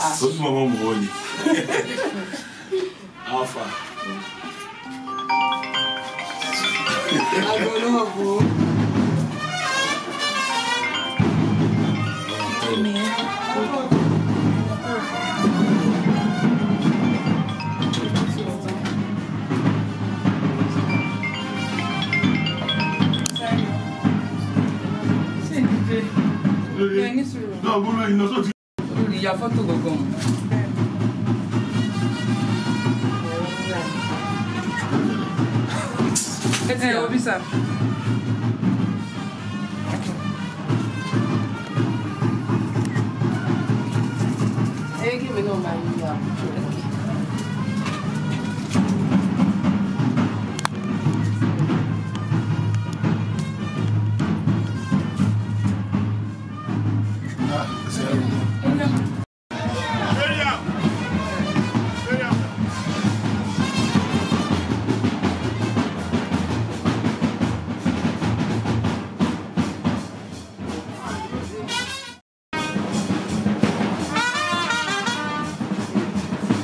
ó tún mọ́ mọ́ wọ́n ni alpha Agologo. náà gbọ́dọ̀ iná tó ti Olórí ya fọ́tò gangan. Ẹ ti yàwó bí sà. Ẹ kí mi náà máa yí wa. Ẹ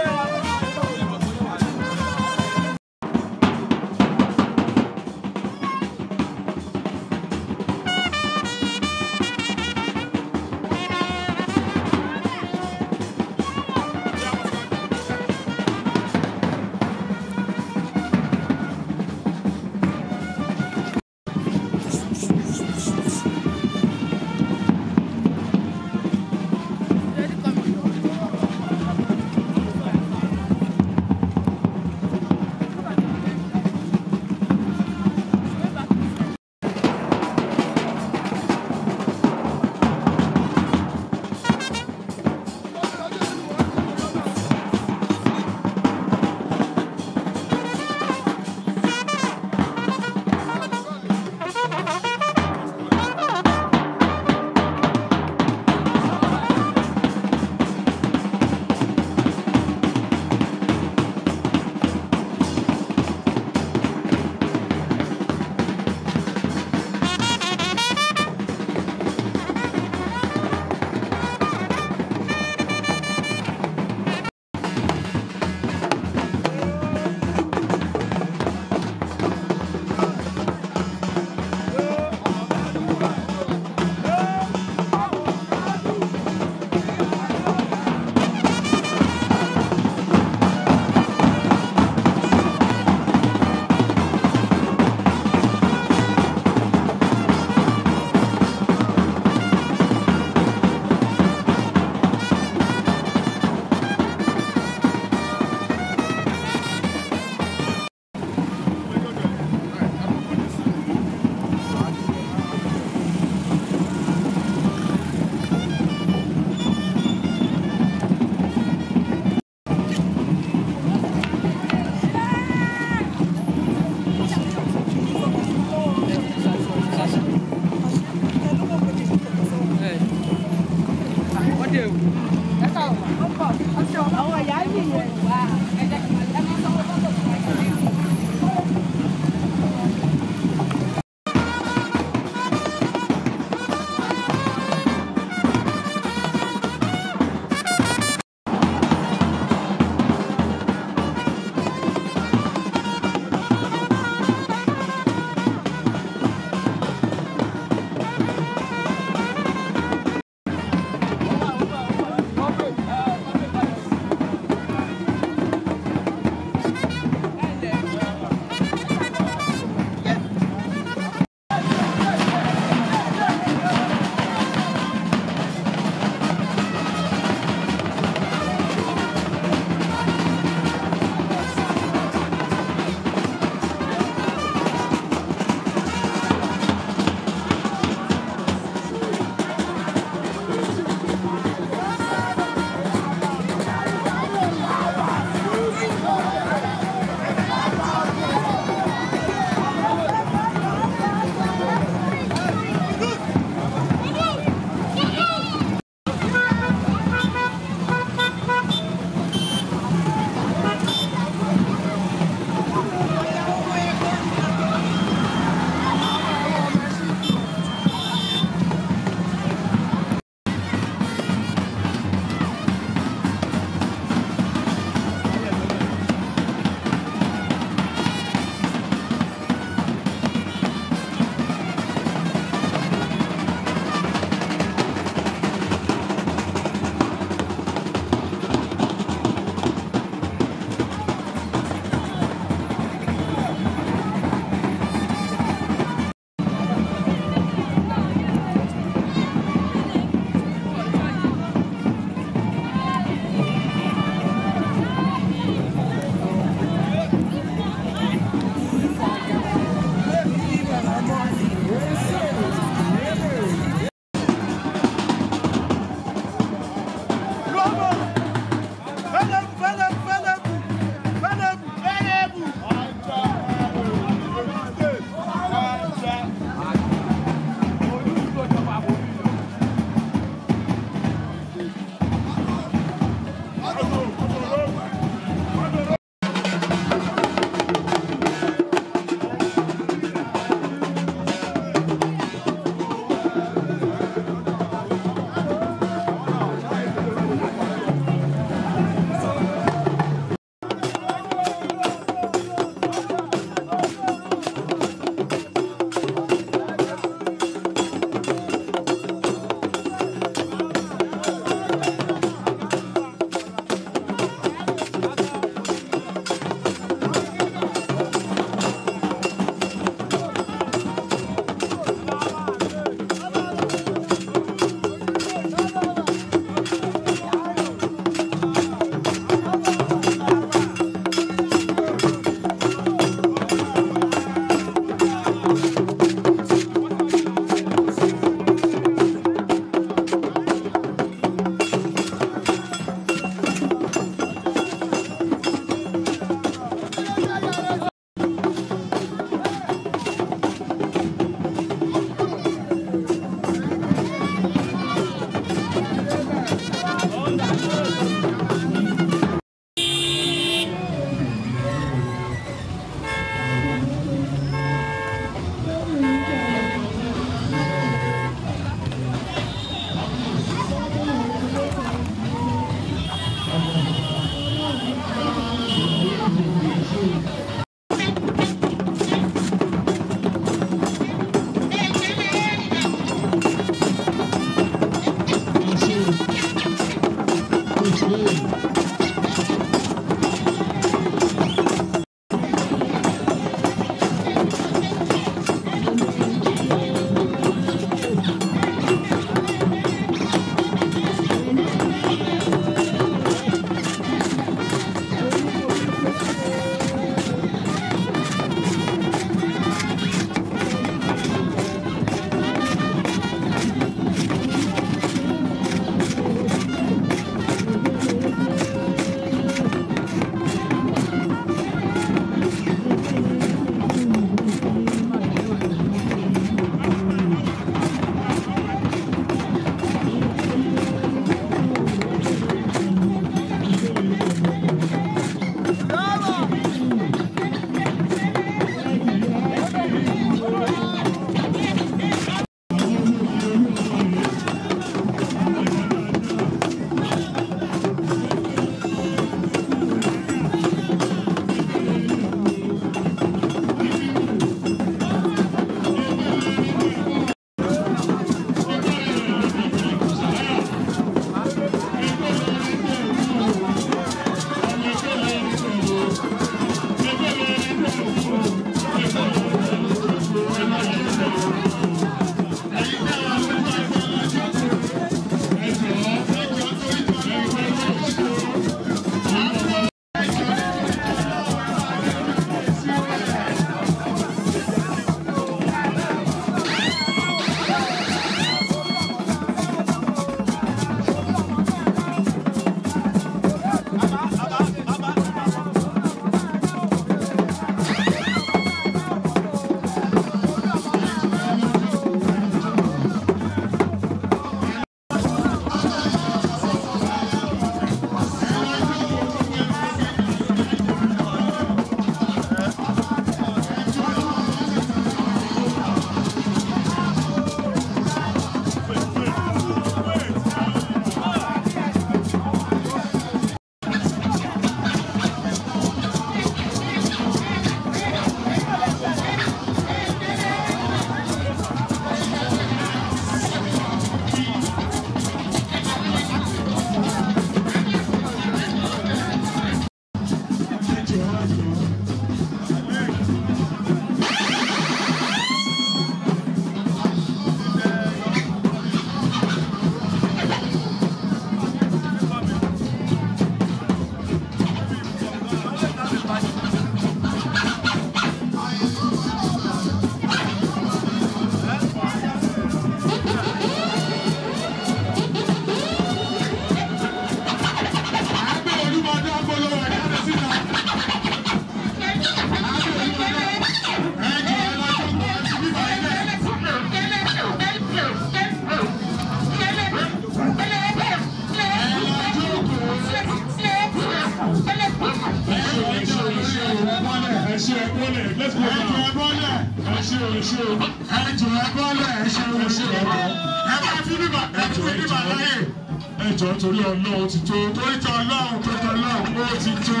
ẹjọ́ torí ọlọ́run ti tó torí tọ ọlọ́run tó tọ ọlọ́run ó ti tó.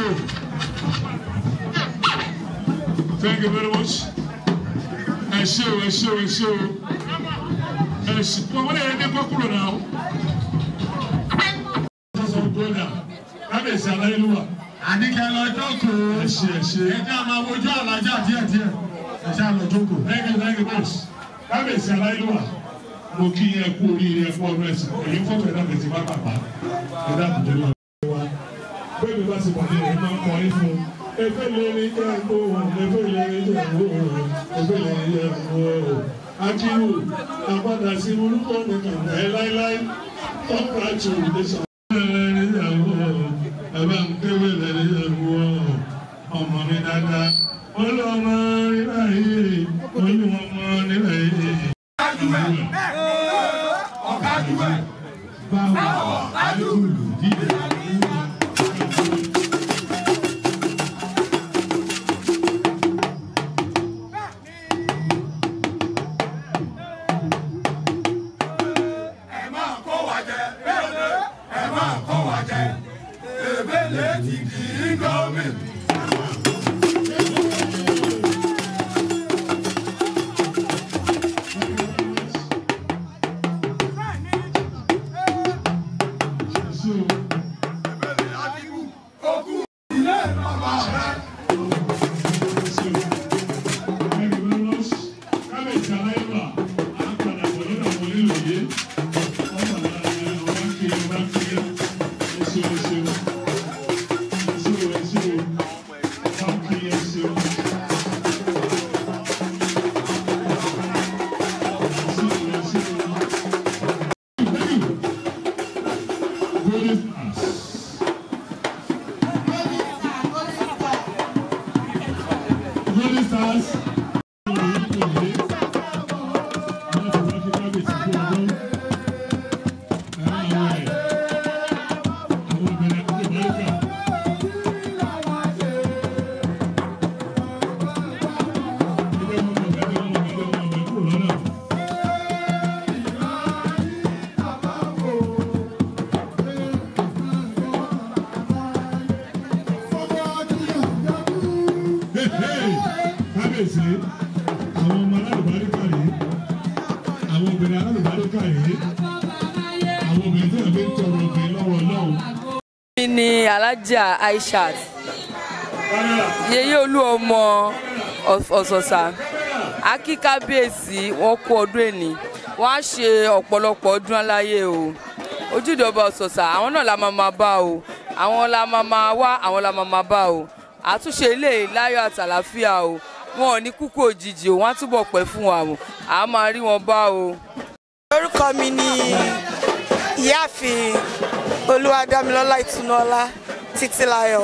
Thank you very much. Ẹ ṣé o, ẹ ṣé o, ẹ ṣé o. Ẹ ṣé o, wọ́n lè ní kó kúrò náà. Sọ́sọ́ gbọ́dà, kábíyèsí aláìlúwà. Àníkẹ́ lọ jókòó. Ẹ ṣé ẹ ṣé. Ẹ jẹ́ àmọ́ ojú àlájá díẹ̀díẹ̀. Ẹ ṣe àlọ́ jókòó. Thank you, thank you much. Kábíyèsí aláìlúwà. Mo kí yẹn kú oríire ẹ̀kú ọdún ẹ̀sìn. Èyí fọ́tò ẹ̀dá tẹ̀sí bá bàbá. Ẹ̀dá àbùdó lọ. Bẹ́ẹ̀ni bá ti pàdé rẹ̀ máa ń kọrin fún un. Efe lè ní jẹ́ ìgbóhùn, efe lè ní jẹ́ ìgbóhùn, efe lè ní jẹ́ ìgbóhùn. Akíwù, àpadà sí orúkọ nìkan ẹ̀ láíláí. Congratulations. Ẹ̀bá ń kéwé lẹ́ni ẹ̀wọ̀ ọmọ mi dáadáa. Wọ́n lọ ọmọ nílẹ̀ yìí, wọ́n lù ọmọ nílẹ̀ yìí. Báwo adúlù dídè? Golden Stars. kábíyèsí àwọn ọmọ alálùbáríkà yìí àwọn obìnrin alálùbáríkà yìí àwọn obìnrin tí wọ́n fi ń tọrọ obìnrin lọ́wọ́ ọlọ́run. mi ni alájà aishat yeye olú ọmọ ọ̀sọ̀sà a kí kábíyèsí wọn kú ọdún èní wọn á ṣe ọ̀pọ̀lọpọ̀ ọdún aláyé o ojúde ọba ọ̀sọ̀sà àwọn náà la máa máa bá o àwọn la máa máa wá àwọn la máa máa bá o àtúnṣe ilé láyọ̀ àtàlàfíà o wọn ò ní kúkú òjijì o wọn á túbọ̀ pẹ́ fún wa o à á máa rí wọn bá o. orúkọ mi ni ìyáàfin olúwadámilọ́lá ìtúnọ́lá títílayọ̀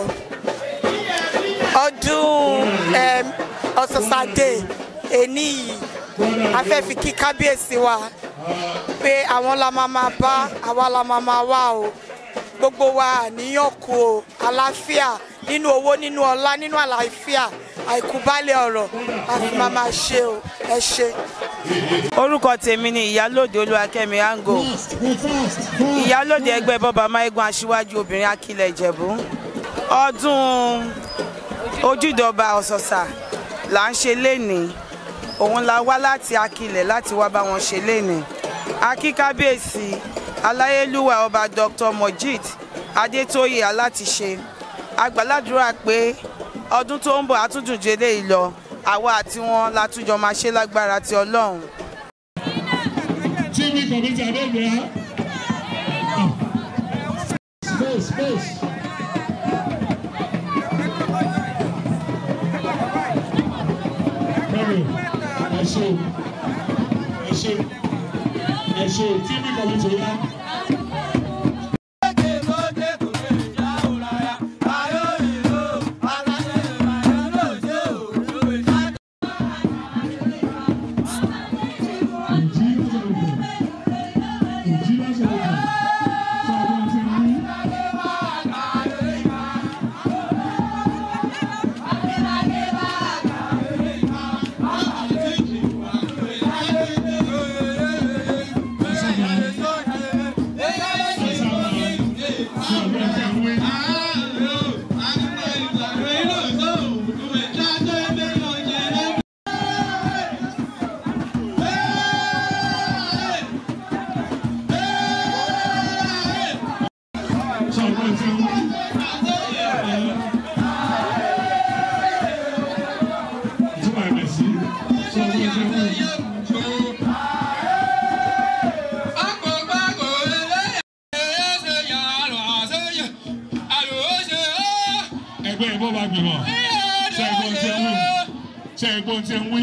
ọdún em, ọ̀sọ̀sàdé èní yìí a fẹ́ fi kí kábíyèsí wa pé àwọn la máa máa bá àwa la máa máa wá o gbogbo wa àníyàn kú o àlàáfíà nínú owó nínú ọlá nínú àlàáfíà àìkúbálẹ̀ ọ̀rọ̀ a fi máa máa ṣe o ẹ ṣe. orúkọ tèmi ni ìyálòde olúwakẹ́mi ango ìyálòde ẹgbẹ́ bọ́ba máígun aṣíwájú obìnrin akilẹ̀ ìjẹ̀bú ọdún ojúdọba ọ̀sọ̀sà là ń ṣe lénìí òun la wá láti akilẹ̀ láti wá bá wọn ṣe lénìí akí kábíyèsí aláyélúwà ọba dr mojid adétóyè alátiṣe agbàládùúrà pé ọdún tó ń bọ̀ àtúndùn ju eléyìí lọ àwa àti wọn látúnjọ máa ṣe lágbára ti ọlọ́run. TV committee Adébíyá. Space, space. Bẹ́ẹ̀ni, ẹ ṣe o, ẹ ṣe o, ẹ ṣe o, TV committee yá. Ìjì lọ́sọ̀rọ̀ ìjì lọ́sọ̀rọ̀ sọ̀rọ̀ ti rí. Ẹgbẹ́ ìbọn bá gbìmọ̀. Ṣé ẹgbọ́n tí ń wí? Ṣé ẹgbọ́n tí ń wí?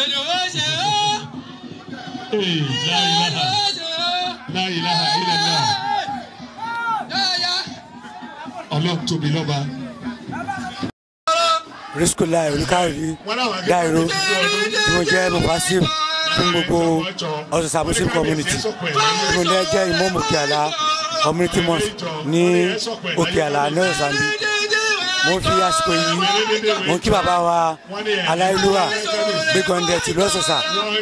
Ee, láyìláha, láyìláha, ilẹ̀lá. Ọlọ́run tóbi lọ́ba. riskolai olùkàrí dairo tí mo jẹ́ mufasim fún gbogbo ọ̀sọ̀sà muslim community tí mo lẹ́ jẹ́ imam òkèàlà community mosque ní òkèàlà ní ọ̀sánbí mo fi àsìkò yìí mo kí bàbá wa aláìlúwà gbẹgàndẹ tìlú ọ̀sọ̀sà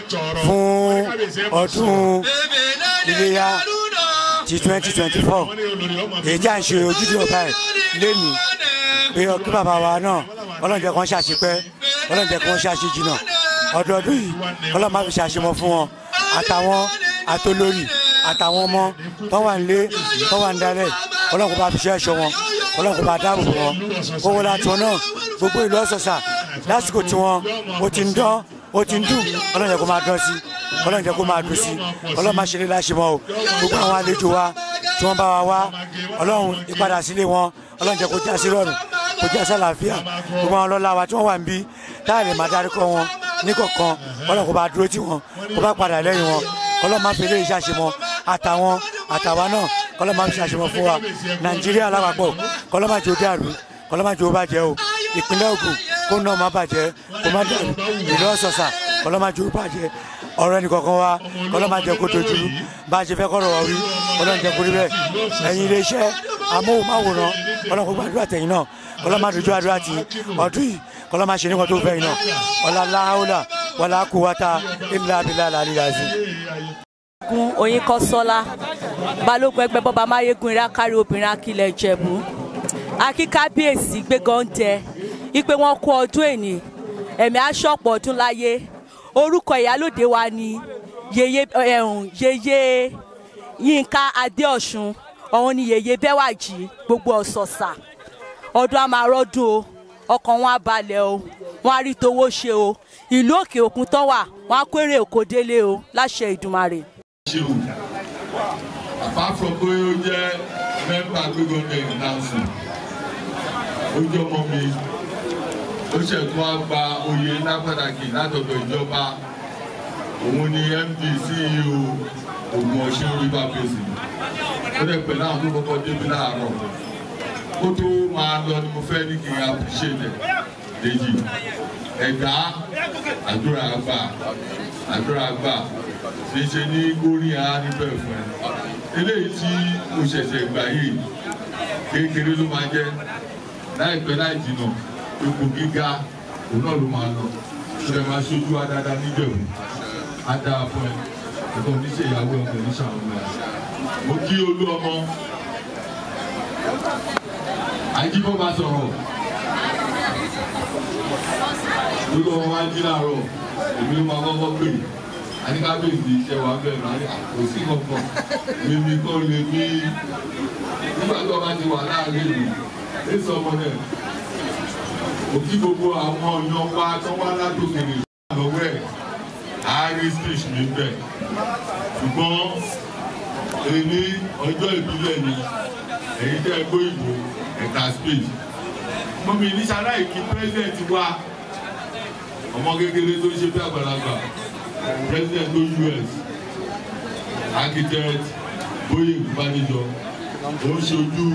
fún ọdún iléyà ti twenty twenty four èyí tí à ń ṣe ojúde ọba ẹ̀ lẹ́nu pé ọkí bàbá wa náà ọlọ́run jẹ́ kí wọ́n ṣàṣepẹ́ ọlọ́run jẹ́ kí wọ́n ṣàṣejìnà ọdọọdún yìí ọlọ́run má fi ṣàṣemọ fún wọn àtàwọn àtolórí àtàwọn ọmọ tó wà nílé tó wà nídàálẹ̀ ọlọ́run kò bá fi ṣe ẹ̀ṣọ́ wọn ọlọ́run kò bá dáàbò bò wọn owó láti wọn náà gbogbo ìlú ọ̀sọ̀sà lásìkò tí wọn ó ti ń dán ó ti ń dùn ọlọ́run jẹ́ kó máa dán sí ọlọ́run jẹ́ kó máa dùn sí ọlọ́run má ṣe lé láṣemọ o gbogbo àwọn àlejò wa tí wọ́n bá wa wá ọlọ́run ìpadà sílé wọn ọlọ́run jẹ́ kó já sí rọrùn kó já sí àlàáfíà gbogbo àwọn ọlọ́lá wa tí wọ́n wà ń bí táà lè máa dárúkọ wọn níkọ̀ọ̀kan ọlọ́run kó bá dúró tì wọ́n kó bá padà lẹ́yìn wọn ọlọ́run má fi lè ṣàṣemọ àtàwọn àtàwa náà kọ́lọ́ má fi ṣàṣemọ fún wa nàìjíríà lápapọ̀ kọ́lọ́ má jẹ́ ó dàrú kọ́lọ́ má jẹ́ ó bàjẹ́ o ìpínlẹ̀ Ògùn kó náà má bàjẹ́ kó má dàrú ìlú ọ̀sọ̀sà kọ́lọ́ má jẹ́ ó bàjẹ́ ọ̀rọ̀ ẹnì kọ̀ọ̀kan wa kọ́lọ́ má jẹ́ kó dojú bá a ṣe fẹ́ kọ́rọ̀ wá wí kọ́lọ́ ń jẹ́ kó rí bẹ́ẹ̀ ẹ̀yin iléeṣẹ́ amóhùnmáwòrán kọ́lọ́ kó gbàdúrà tẹ̀yìn náà kọ́lọ́ má dojú àdúrà tì ọdún yìí kọ́lọ́ má ṣe níwọ̀n tó fẹ́ yìí náà ọ̀là láhàólà wàlá kúwátà ilà abilà làlíyàzí. gun oyin kọsọlá balógun ẹgbẹ́ bọba máyégún irákárí obìnrin akilẹ̀ ìjẹ̀bú akíkábíyèsí gbégànjẹ ipe wọn kú ọdún èní ẹ̀mí aṣọ́pọ̀ ọdún láyé orúkọ ìyálòde wa ni yeye ẹ̀hún yeye yínká adéọ̀sùn ọ̀hún ni yeye bẹ́wàjì gbogbo ọ̀sọ̀ọ̀sà ọdún àmàrọ́dún o ọkàn wọn á balẹ̀ o wọn á rí towó ṣe o ìlú òkè òkun tán wà wọn á kó èrè òkò délé o láṣẹ ìdùmarè. ṣe o apart from pé ó jẹ́ mẹ́mbà gbégbóńdé ìdánsìn ó jẹ́ ọmọ mi ó ṣẹ̀tún á gba oyè ńlá pàtàkì látọ̀dọ̀ ìjọba òun ni md ceo ogun ọ̀ṣun river basin ó dẹ̀ pẹ̀lú àwọn tó kọ́kọ́ débi láàárọ̀ kó tó máa lọ ni mo fẹ́ ní kí n appreciate ẹ̀ Dèjì ẹ̀dá àdúrà àgbà àdúrà àgbà ṣe ṣe ní górí á níbẹ̀ fún ẹ eléyìí tí mo ṣẹ̀ṣẹ̀ gbà yìí kékeré ló máa jẹ́ láìpẹ́ láì jìnnà ipò gíga òun náà ló máa lọ ṣe lè máa ṣojú wa dáadáa níjẹ̀wò á dáa fún ẹ ẹ̀kọ́ oníṣẹ́ ìyàwó ẹ̀kọ́ oníṣẹ́ àwọn ọmọ ẹ̀ mo kí olú ọmọ àjíbọ́ba sọ̀rọ̀ olú ọmọ wa jí láàárọ̀ èmi ló máa kọ́kọ́ pè àníkábíyèsí iṣẹ́ wa bẹ́ẹ̀ máa ní kò sí kankan mímí kọ́ lè mí nígbà tó bá ti wà láàrin ìlú èso ọmọ náà òkí gbogbo àwọn ọ̀yàn wa tó wá látòkèrè lọ́wọ́ ẹ̀ àárín speech mi bẹ̀ ṣùgbọ́n èmi ọjọ́ ìbílẹ̀ ni èyí tẹ́ gbó ìbò ẹ̀ka speech mọ́mi ní sáláì kí president wa ọmọ kékeré tó ṣe bí àgbàlagbà president tó us architect bóyè ìbánijọ ó ń ṣojú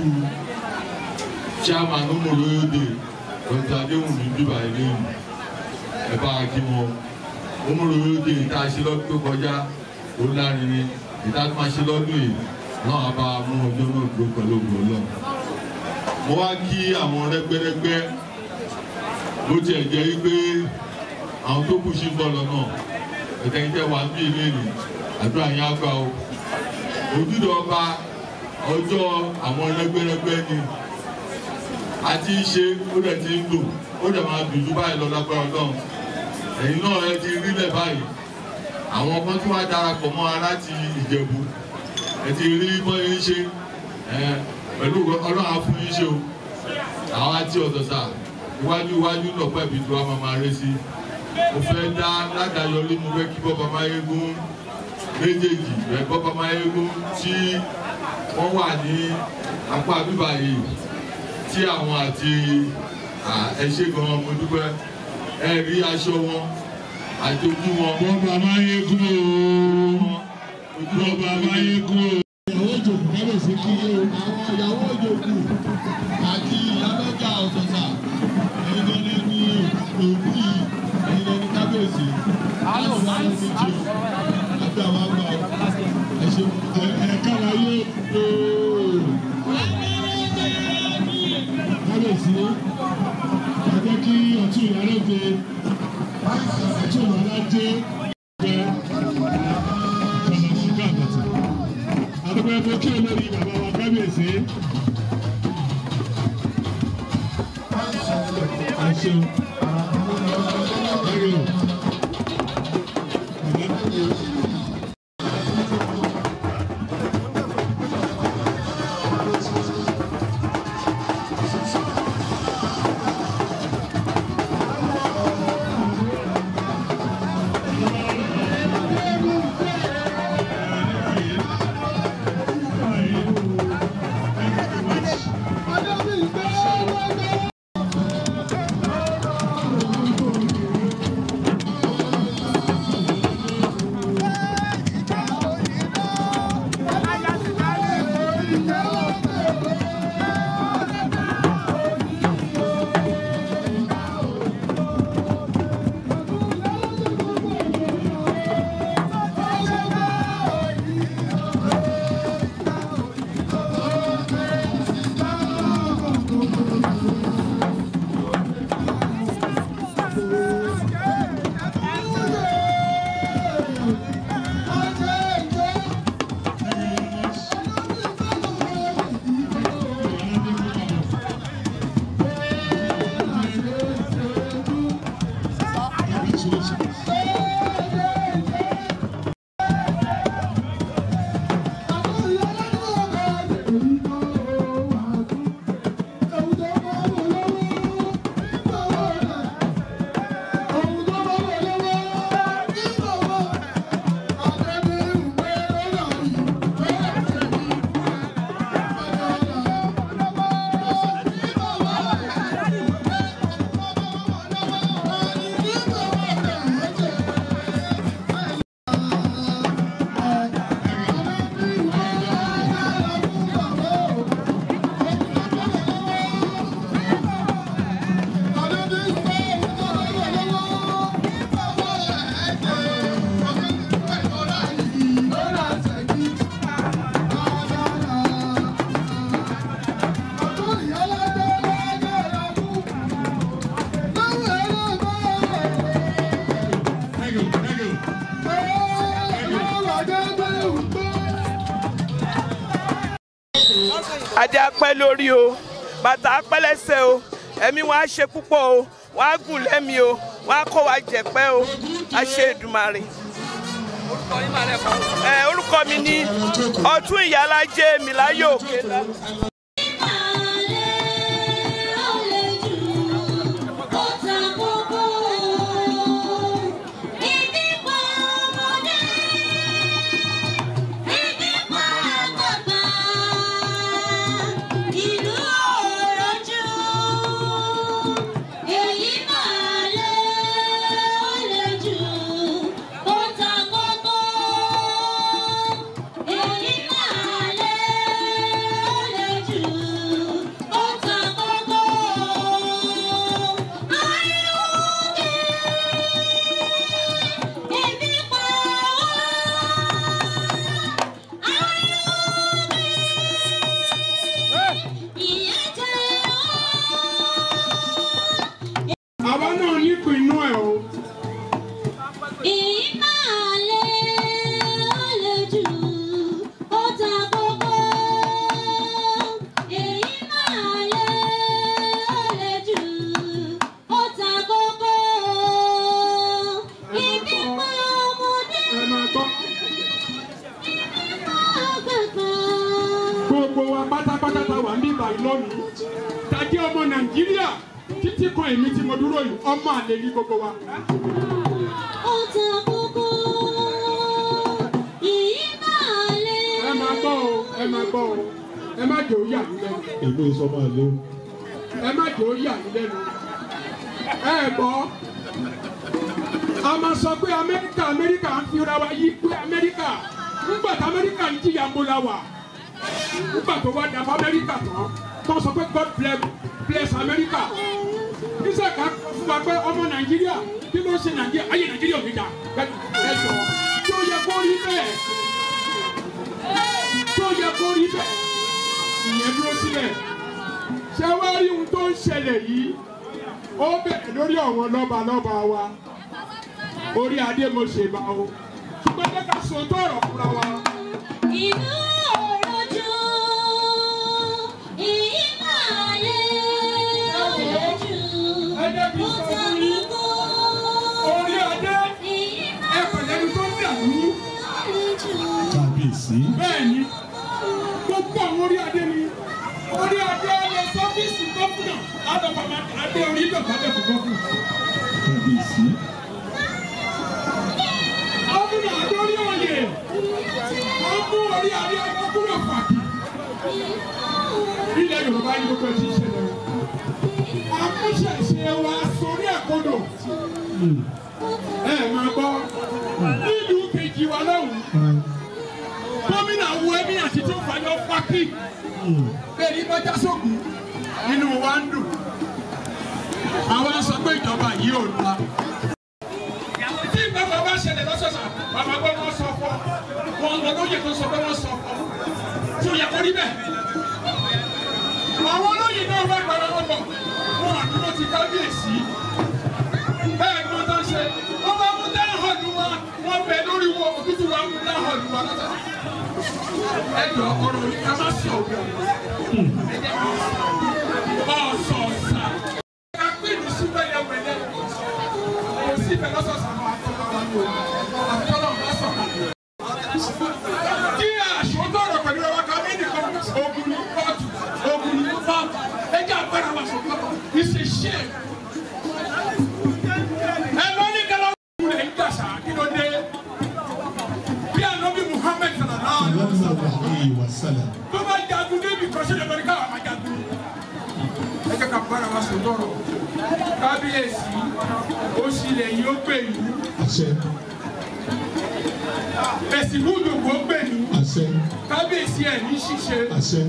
chairman omoroyode dr adéhùnmí bíbá eléyìí ẹ bá a kí wọn omoroyode ìta ṣe lọ́dún tó kọjá ó lárinrin ìta tó máa ṣe lọ́dún yìí náà a bá a mú ọjọ́ náà dúró pẹ̀lú ògùn ọlọ́run mo wá kí àwọn rẹ́gbẹ́rẹ́gbẹ́ bó tiẹ̀ jẹ́ wípé àwọn tó kù sí bọ́ọ̀lù náà ẹ̀tẹ̀yìntẹ̀ wà ní ilé rè àdúrà yẹn á gbà o ojúde ọba ọjọ́ àwọn rẹ́gbẹ́rẹ́gbẹ́ ni a ti ń ṣe ó dẹ̀ ti ń lò ó dẹ̀ máa dùn ju báyìí lọ lágbára ọlọ́run ẹ̀yin náà ẹ ti rílẹ̀ báyìí àwọn ọmọ tí wọ́n darapọ̀ mọ́ ara láti ìjẹ̀bú ẹ ti rí bọ́ yín ṣe pẹ̀lú ọlọ́run á fún yín ṣe o àwọn àti ọ̀sọ̀sà iwájú iwájú lọ́pọ̀ ẹ̀bí tí wọ́n máa máa ré sí mo fẹ́ dá ládàáyọrí mo fẹ́ kí bọ́ba máyégún méjèèjì rẹ̀ bọ́ba máyégún tí wọ́n wà ní apá bíbá yìí tí àwọn àti ẹṣẹ́ gan mo dúpẹ́ ẹ rí aṣọ wọn àti ojú wọn. bọ́ba máyégún o bọ́ba máyégún o. ìyàwó òjòkù kábíyèsí kí o àwọn ìyàwó òjòkù àti ìyálọ́jà ọ̀sọ̀sà ẹ̀yin gan ni ní òkú yìí ẹ̀yin gan ni kábíyèsí láti wá lọ sí jù àti àwọn àgbà ẹ ṣe ẹ kára yé o. kábíyèsí ẹ jẹ́ kí ọtún ìyálóde ọtún ìyálóde gbẹ kọ̀nà ṣúgà bàtà àdúgbò ẹgbẹ́ kí olórí bàbá wa kábíyèsí. ẹ ṣeun. Thank you. adé apẹ́ lórí o bàtà apẹ́ lẹ́sẹ̀ o ẹ̀mí wọn á ṣe púpọ̀ o wọn á gùn lẹ́mí o wọn á kó wa jẹ̀pẹ́ o á ṣe Èdùmàrè. ẹ orúkọ mi ní ọtún ìyálàjẹ mi láyé òkè lọ. àwa náà nípìn inú ẹ̀ o. ẹ máa gbọ́. gbogbo wa pátápátá ta wà níbà lónìí tàjẹ́ ọmọ nàìjíríà títí kan èmi tí mo dúró yìí ọmọ àlè ní gbogbo wa. ẹ máa gbọ́ o ẹ máa gbọ́ o ẹ má jẹ́ òyà mí lẹ́nu. èmi sọ máa lé o. ẹ má jẹ́ òyà mí lẹ́nu. ẹ gbọ́ a máa sọ pé amẹ́ríkà amẹ́ríkà ń fira wa yí pé amẹ́ríkà nígbà tí amẹ́ríkà ń jìyà mo la wà nígbà tó wá dàbọ̀ amẹ́ríkà tán tó sọ pé god bless bless amẹ́ríkà níṣẹ́ ká fún wa pé ọmọ nàìjíríà kí ló ń ṣe nàìjíríà ayé nàìjíríà ò ní dà ẹ jọ tí ó yẹ kó rí bẹ́ẹ̀ tí ó yẹ kó rí bẹ́ẹ̀ ìyẹn dúró sílẹ̀ ṣé wá rí ohun tó ń ṣẹlẹ̀ yìí ó bẹ̀rẹ̀ lórí àwọn lọ́ba lọ́ba wa orí adé mo ṣèbà o ṣùgbọ́n jẹ́ ká sọ tó ọ̀rọ̀ fúnra wa. Inú òrojú, ìmàlẹ́ òrojú, ó sàkókò. orí adé ẹ̀pẹ̀lẹ́ni tó ń dàlú. kábíyèsí. bẹ́ẹ̀ni gbogbo àwọn orí adé ni orí adé lọ sọ́fíìsì gọ́fúnà àdàbàmà adé orí ìjọba bẹ̀ fún gọ́fúnà. kábíyèsí. gọ́fúnà adórí òye wọ́n mú orí adé gọ́fúnà pàtì. ilẹ̀ yorùbá yìí gbogbo ẹ̀ ti ṣẹlẹ̀ o. àmúṣẹ̀ṣe wa sórí ẹ̀kọ́dọ̀ ẹ máa gbọ́ nílùú kejì wa lọ́hùn gómìnà wo ẹbí àti tó fàyọ fákì bẹ́ẹ̀ ni bọ́jà sókun nínú wa ń dùn àwa sọ pé ìjọba yìí ò lọ. tí bàbá bá ṣẹlẹ̀ lọ́sọ̀ọ̀sà bàbá gbọ́ wọn sọ fọ́ wọn lọ lóye tó sọ pé wọ́n sọ fọ́ tí ó yẹ kó rí bẹ́ẹ̀. àwọn olóyè náà wá gbàrà wọn bọ̀ wọn àdúró ti kábíyèsí bẹ́ẹ̀ ni wọ́n tán ṣe wọ́n bá mú dáhùn hàn wa wọ́n bẹ̀ lórí wọn òtútù wa mú dáhùn hàn wa lọ́tà. ẹ jọ ọ̀rọ̀ yìí ká má sọ òbí ọ̀sọ̀ọ̀sà ká pè ní síbẹ̀ yẹn wẹ̀lẹ̀ kò síbẹ̀ lọ́sọ̀ọ̀sà àwọn àtọ́lọ́ wa ní o àtọ́lọ́ bá sọ̀rọ̀. kí àṣọtọ̀ ọ̀rọ̀ pẹ̀lú ẹwà ká mí nìkan ogun ní kóòtù ogun ní kóòtù ẹ jẹ́ àgbẹ̀rẹ̀ àwọn àṣọtọ̀ ìṣe ṣe ẹ lọ ní kẹlẹ ọkùnrin rẹ ń gbàsá kí ló dé bí anabi muhammed sallallahu alaihi wa sallam alayhi wa sallam. tó bá jagun débi kọ́sí lè lórí káwọn máa jagun ẹ jẹ́ ká bára wa sọ tọrọ kábíyèsí ó sílẹ̀ yìí ó gbè yìí àṣẹ. ẹ̀sìn múdù kó gbè yìí àṣẹ. kábíyèsí ẹ̀ ní ṣíṣe àṣẹ.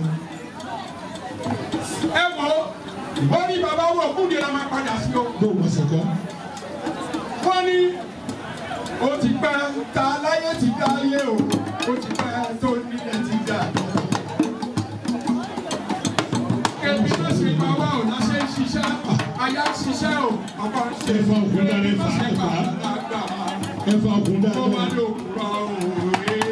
ẹ wọ ó ní bàbá wọ kúndé la máa padà sí o. bó o ma ṣe kọ́. wọ́n ní ó ti pẹ́ ta láyé ti dá ayé o ó ti pẹ́ tó nílẹ̀ ti dá. Kébí ló ṣe pa wá ò láṣẹ ń ṣiṣẹ́, àyà ń ṣiṣẹ́ o, ọkọ ń ṣe. Ẹ̀fọ́ ògùn dára ẹ̀fà ẹ̀fà. Ẹ̀fà ògùn Ó wá dára. lóògùn rọ̀ òwe.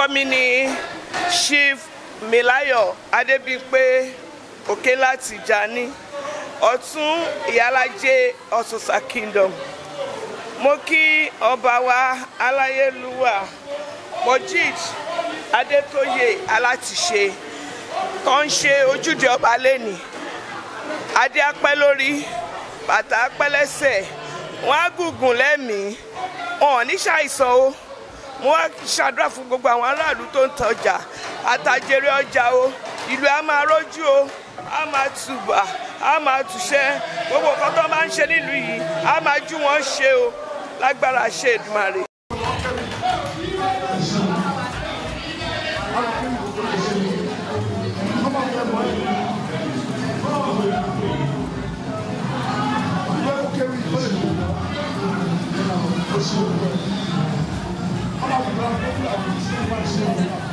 orúkọ mi ni chief milayo adébíyìnpé òkèlá tìjàní ọ̀tún ìyálàjẹ ọ̀sùnsà kingdom mo kí ọba wa aláyélúwà mojid adétóyè alátìṣe tó ń ṣe ojúde ọba lẹ́nì adé apẹ́ lórí bàtà apẹ́ lẹ́sẹ̀ wọ́n á gùngùn lẹ́mìí wọn ò ní ṣàìsàn o mo wá ṣàdúrà fún gbogbo àwọn aráàlú tó ń tọjà àtàjèrè ọjà o ìlú á máa rójú o á máa tùbà á máa tùṣẹ́ gbogbo nǹkan tó máa ń ṣe nílùú yìí á máa jú wọn ṣe o lágbára ṣe Èdùmàrè. Thank you.